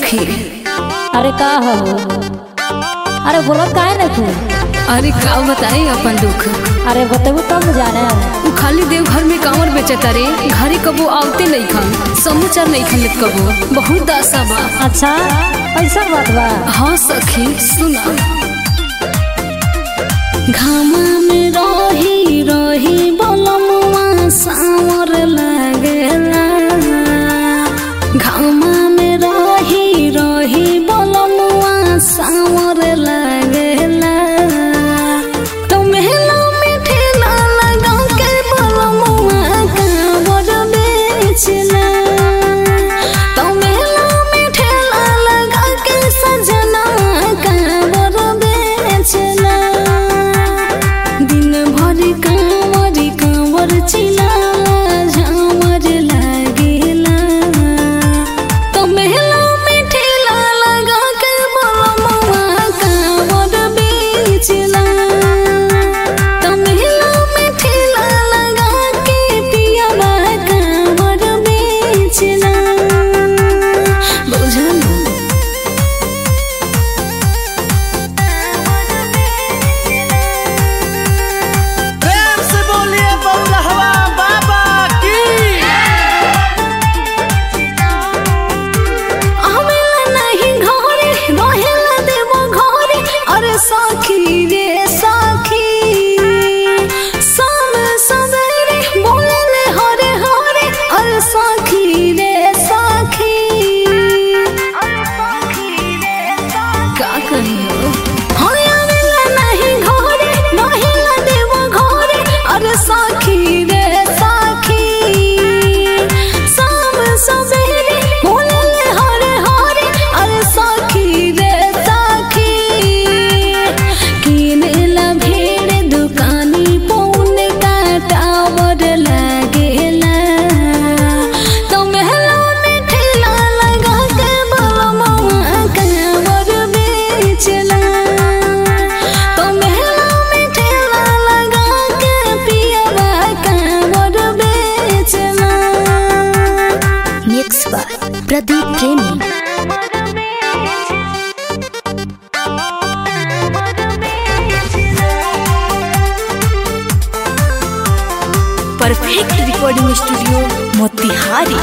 सखी अरे का हो अरे बोलत काहे ना तू अरे का बताई अपन दुख अरे बतेबू तब न जाने उ खाली देवघर में कांवर बेचता रे घरे कबो आवते नहीं खन समाचार नहीं खन लेत कबो बहुत आशा बा अच्छा ऐसा बात बा हाँ सखी सुना घामा में रही रही बलमुआ सावर लागेला घामा में रही रही बलमुआ सावर लागेला तो मेला में ठेला लगा के बलमुआ कांवर बेचला तो मेला में ठेला लगा के सजना कांवर बेचला दिन भर कांवर कांवर चिलाला झामर लागेला तो मेला में ठेला लगा के बलमुआ कांवर बेचला तो मेला में ठेला लगा के पियावा कांवर बेचला बुझल प्रेम से बोलिए बउलहवा बाबा की आवेला नहीं घरे रहेला देवो घरे अरे साखी रे साखी शाम सवेरे बोलेले हरे हरे अरे साखी रे साखी का कहियो हरे आवेला नहीं घरे रहेला देवो घरे अरे साखी रे साखी शाम सवेरे बोलेले हरे हरे अरे साखी रे साखी किनेला भेड़ दुकानी पौन का टावर लागेला तो महला में ठेला लगा के बलमुआ कांवर बेचला तो महला में ठेला लगा के पियावा कांवर बेचला मिक्स बाय प्रदीप प्रेमी परफेक्ट रिकॉर्डिंग स्टूडियो मोतिहारी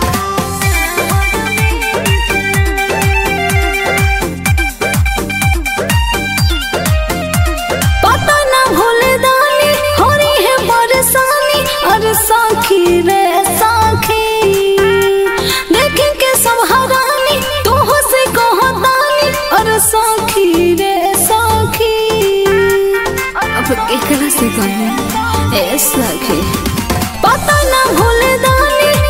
पता ना भूले दानी हो रही है परेशानी अरे साखी रे साखी देखे के सब हरानी तू हो से कहो दानी अरे साखी रे साखी अब एकरा से कहे ए साखी पता ना भूले दानी